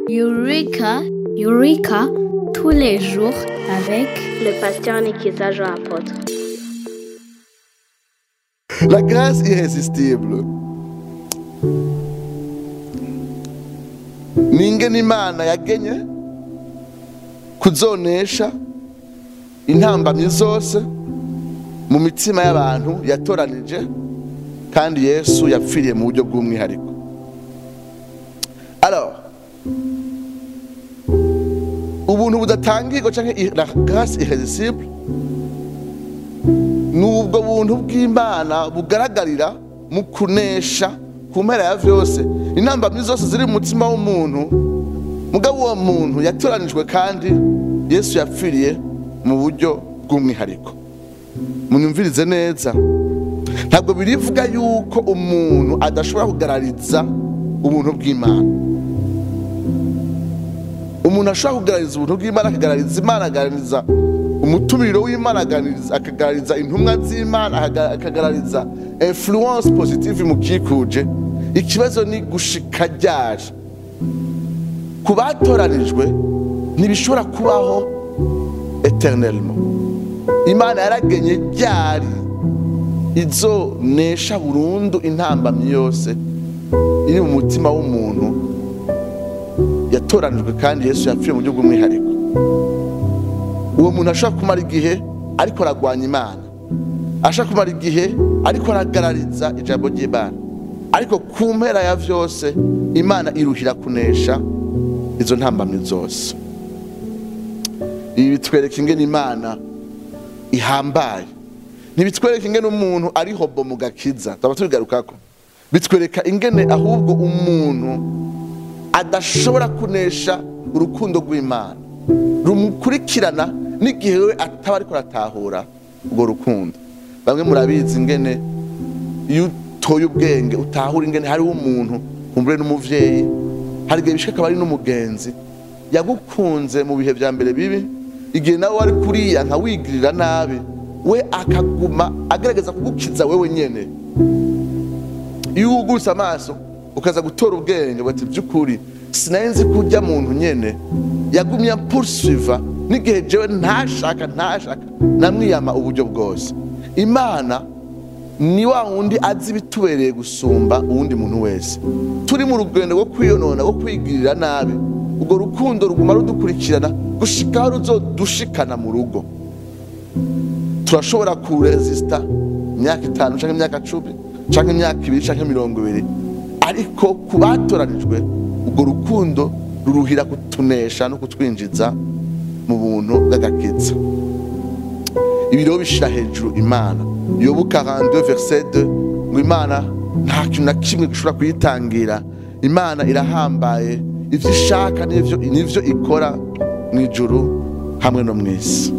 Eureka, Eureka, tous les jours avec le pasteur Nikiza Jean Apôtre. La grâce irrésistible ni ingene imana yagenye kuzonesha intambamyi zose mu mitima y'abantu yatoranije kandi yesu yapfiriye mu buryo bw'umwihariko alors ubuntu budatangirwa cyangwa la grâce irrésistible ni ubwo buntu bw'imana bugaragarira mu kunesha ku mpera ya vyose intambamyi zose ziri mu mutima w'umuntu mugabo uwo muntu yatoranijwe kandi yesu yapfiriye mu buryo bw'umwihariko munyumvirize neza ntabwo birivuga yuko umuntu adashobora kugarariza ubuntu bw'imana umuntu ashobora kugarariza ubuntu bw'imana akagarariza imana akagarariza umutumiro w'imana akagarariza intumwa z'imana akagarariza influence positive imukikuje ikibazo ni gushika ryari ku batoranijwe ntibishobora kubaho eternellement imana yaragenye ryari izonesha burundu intambamyi yose iri mu mutima w'umuntu yatoranijwe kandi yesu yapfuye mu buryo bw'umwihariko uwo muntu ashobora kumara igihe ariko aragwanya imana ashobora kumara igihe ariko aragarariza ijambo ry'imana ariko ku mpera ya vyose imana iruhira kunesha izo ntambamyi zose ibi bitwereka ingene imana ihambaye ntibitwereka ingene umuntu ari hobo mu gakiza tuba tubigarukako bitwereka ingene ahubwo umuntu adashobora kunesha urukundo rw'imana rumukurikirana n'igihe we ataba ariko aratahura urwo rukundo bamwe murabizi ingene iyo utoye ubwenge utahura ingene hariho umuntu kumbure n'umuvyeyi hari igihe bishika akaba ari n'umugenzi yagukunze mu bihe vya mbere bibi igihe nawe wari kuriya nkawigirira nabi we akaguma agerageza kugukiza wewe nyene iyo wugurutse amaso ukaza gutora ubwenge bati by'ukuri sinari nzi ko ujya muntu nyene yagumye poursuiva n'igihe jewe ntashaka ntashaka namwiyama uburyo bwose imana ni wa wundi azi ibitubereye gusumba uwundi muntu wese turi mu rugendo rwo kwiyonona rwo kwigirira nabi urwo rukundo ruguma rudukurikirana gushikaho ruzodushikana mu rugo turashobora kuresista imyaka itanu cyangwa imyaka cumi cyangwa imyaka ibiri cyangwa mirongo ibiri ariko ku batoranijwe urwo rukundo ruruhira kutunesha no kutwinjiza mu buntu bw'agakiza ibi rero bishira hejuru imana yobu 42 verset 2 ngo imana nta kintu na kimwe gishobora kuyitangira imana irahambaye ivyo ishaka n'ivyo n'ivyo ikora mu ijuru hamwe no mu isi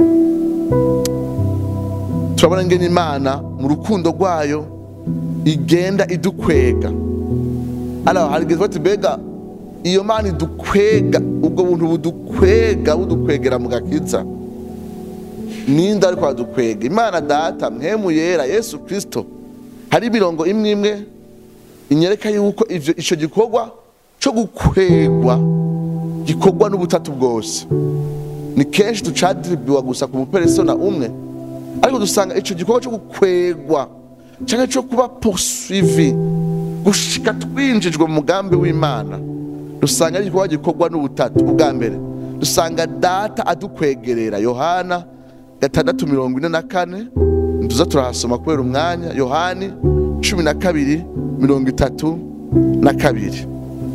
turabona ngene imana mu rukundo rwayo igenda idukwega alors hari igihe tuba mbega iyo mana idukwega ubwo buntu budukwega budukwegera mu gakiza ninde ariko adukwega imana data mwemu yera yesu kirisito hari imirongo imwe imwe inyereka yuko ivyo ico gikorwa co gukwegwa gikorwa n'ubutatu bwose ni kenshi tucadiribiwa gusa ku muperesona umwe ariko dusanga ico gikorwa co gukwegwa canke co kuba poursuivi gushika twinjijwe mu mugambi w'imana dusanga ari igikorwa gikorwa n'ubutatu ubwa mbere dusanga data adukwegerera yohana gatandatu mirongo ine na kane tuza turahasoma kubera umwanya yohani cumi na kabiri mirongo itatu na kabiri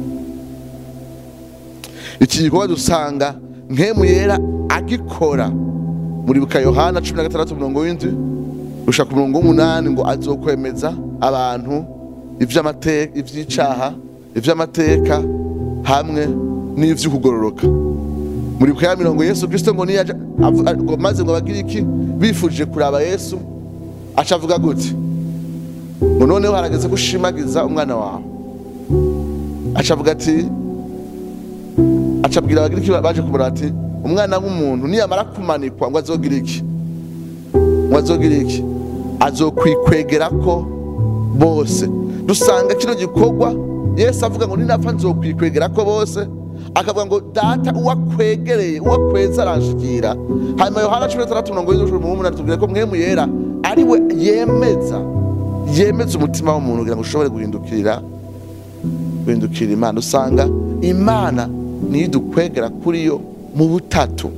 iki gikorwa dusanga nkemu yera agikora muribuka yohana cumi na gatandatu mirongo w'indwi gushaka umurongo w'umunani ngo azokwemeza abantu ivy'icaha ivy'amateka hamwe n'ivy'ukugororoka muribuka ya mirongo yesu kristo ngo niyaja maze ngo bagire iki bifuje kuraba yesu aca avuga gute ngo noneho harageze gushimagiza umwana wawe aca avuga ati aca abwira abagira iki baje kumuraba ati umwana w'umuntu niyamara kumanikwa ngo azogira iki ngo azogira iki azokwikwegerako bose dusanga kino gikorwa yesu avuga ngo ninapfa nzokwikwegerako bose akavuga ngo data uwakwegereye uwakweza aranshikira hanyuma yohana cumi na tandatu mirongo irindwi n'umunani umunani tubwira ko mwemu yera ari we yemeza yemeza umutima w'umuntu kugira ngo ushobore guhindukirira guhindukirira imana usanga imana niyo idukwegera kuri yo mu butatu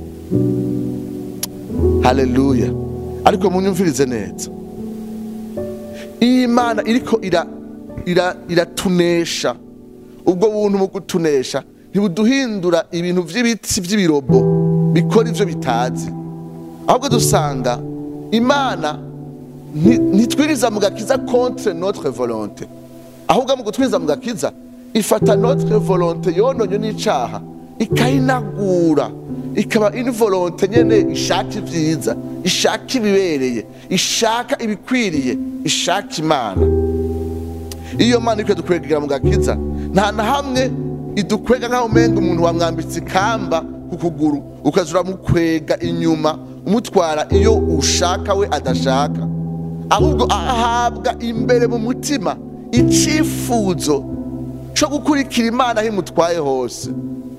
haleluya ariko munyumvirize neza iyi mana iriko ira ira iratunesha ubwo buntu mu gutunesha ntibuduhindura ibintu by'ibiti by'ibirobo bikora ivyo bitazi ahubwo dusanga imana nti- ntitwiriza mu gakiza contre notre volonté ahubwo mu gutwiriza mu gakiza ifata notre volonté yononye n'icaha ikayinagura ikaba une volonté nyene ishaka ivyiza ishaka ibibereye ishaka ibikwiriye ishaka imana iyo mana iriko dukwegera mu gakiza nta na hamwe idukwega nk'aho umenga umuntu wamwambitse ikamba ku kuguru ukaza uramukwega inyuma umutwara iyo ushaka we adashaka ahubwo ahabwa imbere mu mutima icifuzo co gukurikira imana aho imutwaye hose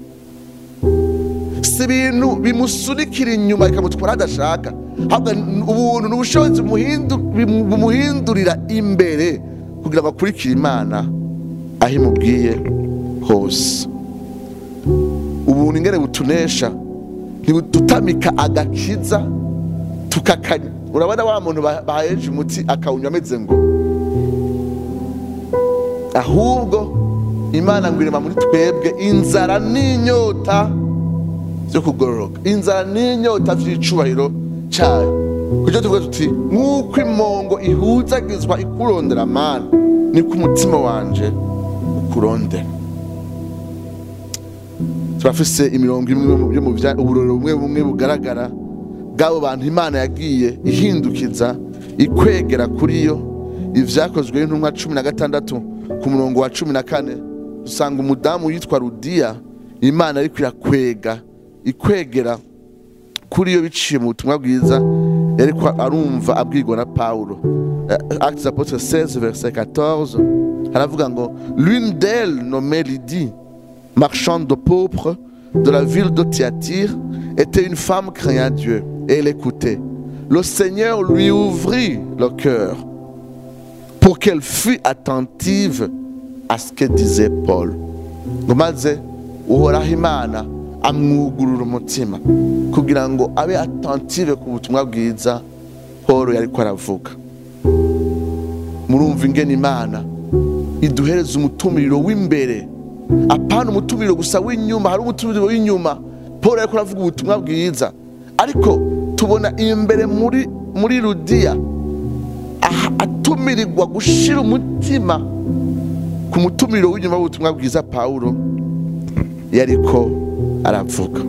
si ibintu bimusunikira inyuma bikamutwara adashaka ahubwo n- ubuntu n'ubushobozi bumuhindu- bimu- bumuhindurira imbere kugira ngo akurikire imana aho imubwiye hose ubuntu ingene butunesha ntibudutamika agakiza tukakanya urabona wa muntu ba- baheje umuti akawunywa ameze ngo ahubwo imana ngo irema muri twebwe inzara n'inyota byo kugororoka inzara n'inyota vy'icubahiro cayo kujo tuvuga tuti nk'uko imongo ihuzagizwa ikurondera mana niko umutima wanje ukurondera turafise imirongo imwe yo mu vya- uburorero bumwe bumwe bugaragara bw'abo bantu imana yagiye ihindukiza ikwegera kuri yo ivyakozwe n'intumwa cumi na gatandatu ku murongo wa cumi na kane dusanga umudamu yitwa rudiya imana ariko irakwega ikwegera kuri yo biciye mu butumwa bwiza yariko arumva abwirwa na pawulo Eh, actes apôtres 16 verset 14 haravuga ngo l'une d'elles nommée lydie marchande de pourpre de la ville de Thyatire était une femme craignant Dieu et elle écoutait le Seigneur lui ouvrit le cœur pour qu'elle fût attentive à ce que disait Paul ngo maze uhoraho imana amwugurura umutima kugira ngo abe attentive ku butumwa bwiza paul yariko aravuga murumva ingene imana iduhereza umutumiro w'imbere apana umutumiro gusa w'inyuma hari umutumiro w'inyuma paul yariko aravuga ubutumwa bwiza ariko tubona imbere muri muri rudiya aha atumirirwa gushira umutima ku mutumiro w'inyuma w'ubutumwa bwiza pawulo yariko aravuga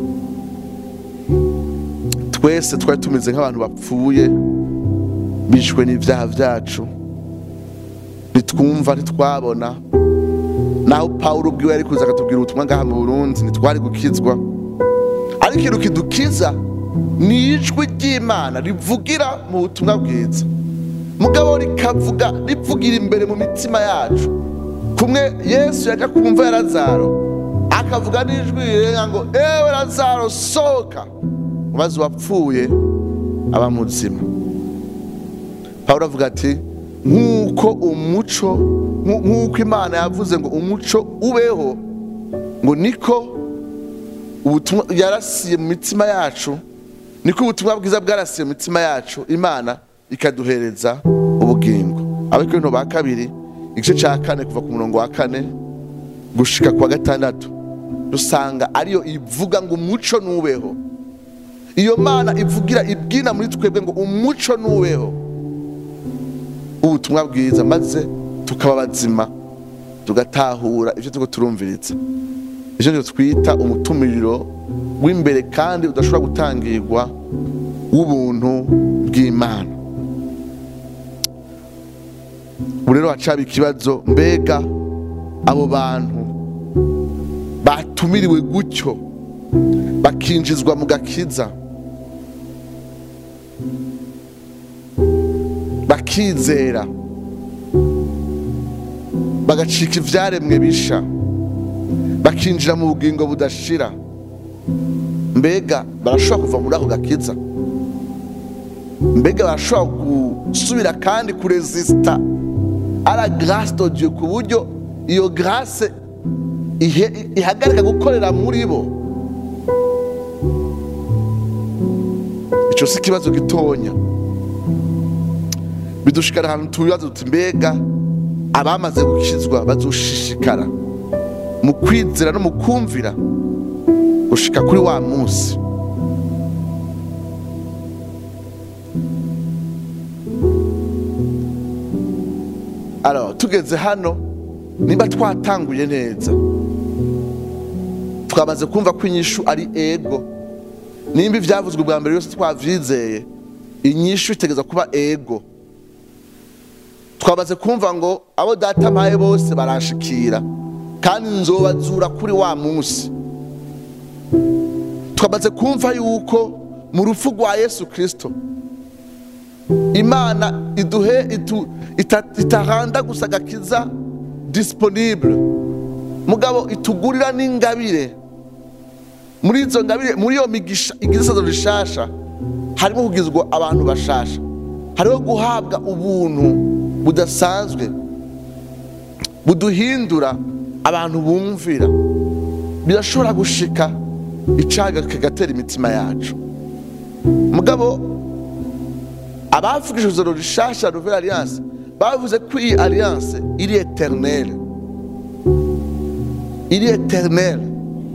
twese twari tumeze nk'abantu bapfuye bishwe n'ibyaha byacu ntitwumva ntitwabona naho pawulo ubwiwe yari kuza akatubwira ubutumwa ngaha mu burundi ntitwari gukizwa ariko ikintu kidukiza ni ijwi ry'imana rivugira mu butumwa bwiza mugabo rikavuga rivugira imbere mu mitima yacu kumwe yesu yajya kumva ya lazaro akavuga n'ijwi rirenga ngo ewe lazaro sohoka maze uwapfuye aba muzima pawulo avuga ati nk'uko umuco nku- nk'uko imana yavuze ngo umuco ubeho ngo niko ubutumwa yarasiye mu mitima yacu niko ubutumwa bwiza bwarasiye mu mitima yacu imana ikaduhereza ubugingo abakorinto ba kabiri igice cya kane kuva ku murongo wa kane gushika ku wa gatandatu dusanga ariyo ivuga ngo umuco nubeho iyo mana ivugira ibwina muri twebwe ngo umuco nubeho ubutumwa bwiza maze tukaba bazima tugatahura ibyo turiko turumviriza icyo cyo twita umutumiriro w'imbere kandi udashobora gutangirwa w'ubuntu bw'imana ubu rero hacaba ikibazo mbega abo bantu batumiriwe gutyo bakinjizwa mu gakiza bakizera bagacika ivyaremwe bisha bakinjira mu bugingo budashira mbega barashobora kuva muri ako gakiza mbega barashobora gusubira kandi kurezisita ara garase do dieu ku buryo iyo garase ihe- ihagarika gukorera muri bo icyo si ikibazo gitonya bidushikara ahantu tubibaza tuti mbega abamaze gukizwa bazoshishikara mu kwizera no mu kumvira gushika kuri wa munsi Alors, tugeze hano niba twatanguye neza twamaze kumva ko inyishu ari ego nimba ibyavuzwe bwa mbere yose twavyizeye inyishu itegeza kuba ego twamaze kumva ngo abo data mpaye bose baranshikira kandi nzobazura kuri wa munsi twamaze kumva yuko mu rupfu rwa yesu kirisito imana iduhe itu- ita- itaranda gusa agakiza disponible mugabo itugurira n'ingabire muri izo ngabire muri iyo migisha igisazo rishasha harimo kugizwa abantu bashasha hariho guhabwa ubuntu budasanzwe buduhindura abantu bumvira birashobora gushika icaga kigatera imitima yacu mugabo abavugije ijoro rishasha nouvelle alliance bavuze ko iyi alliance iri eternelle iri eternelle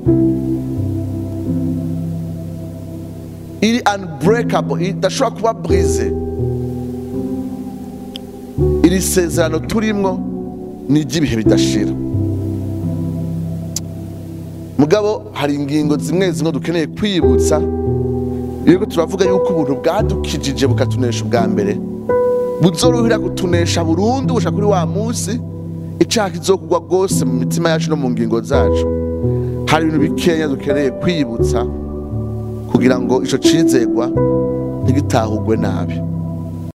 iri unbreakable idashobora kuba brise iri sezerano turimwo ni iry'ibihe bidashira mugabo hari ingingo zimwe zimwe dukeneye kwibutsa iyo turavuga yuko ubuntu bwadukijije bukatunesha ubwa mbere buzorohera kutunesha burundu gushaka kuri wa munsi icyaha kizokugwa rwose mu mitima yacu no mu ngingo zacu hari ibintu bikeya dukeneye kwibutsa kugira ngo icyo cizegwa ntigitahugwe nabi